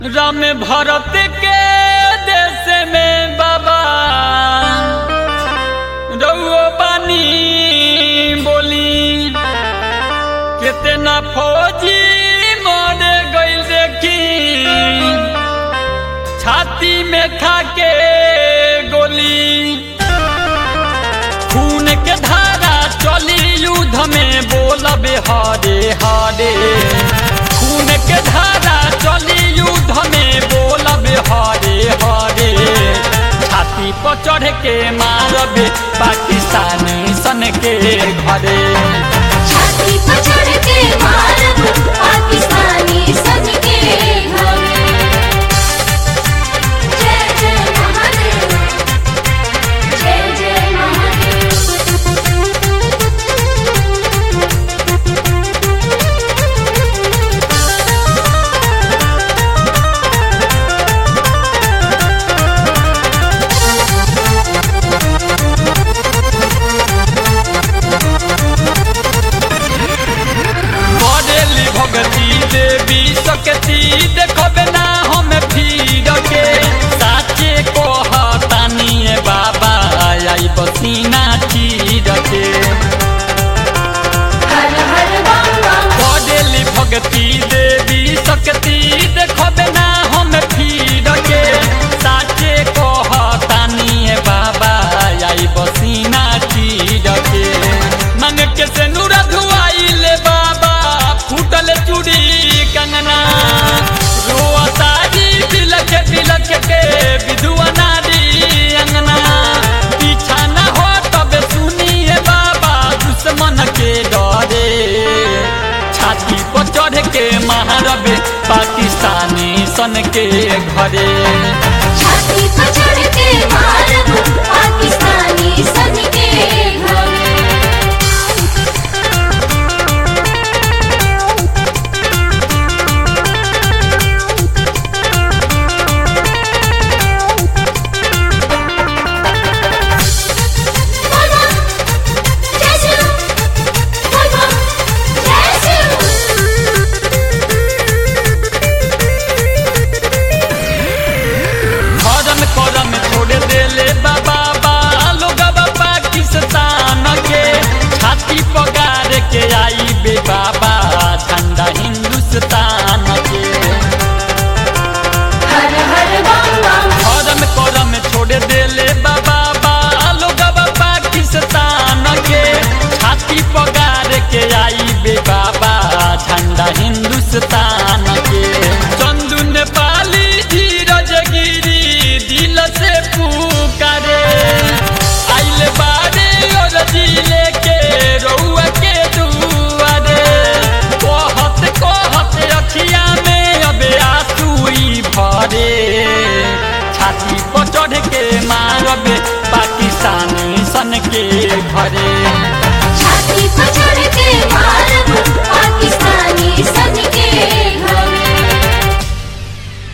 राम भरत के देश में बाबा रउओ बानी बोली कितना फौजी मर गइल देखी छाती में खा के गोली खून के धारा चली युद्ध में बोलबे हरे हरे खून के धारा चली युद्ध में बोलबे हरे हरे छाती पर चढ़ के मारबे पाकिस्तानी सन के घरे छाती पर चढ़ के मारब पाकिस्तानी सन के घरे जय जय महादेव जय जय बरेली भगती देवी सकती देखबे ना हम भीड़ के साचे कहतानी बाबा आई बसीना चीर के हर हर बम बम बरेली भगती देवी सकती देखबे ना हम भीड़ के साचे कहतानी बाबा आई बसीना चीर के मंग के से नूर धुआइले बाबा फूटल चूड़ी कंगना रोतारी बिलख बिलख के विधुआ नारी अंगना पीछा न हो तब सुनिए बाबा दुश्मन के डरे छाती पर चढ़ के महारबे पाकिस्तानी सन के घरे छाती पर चढ़ के मारब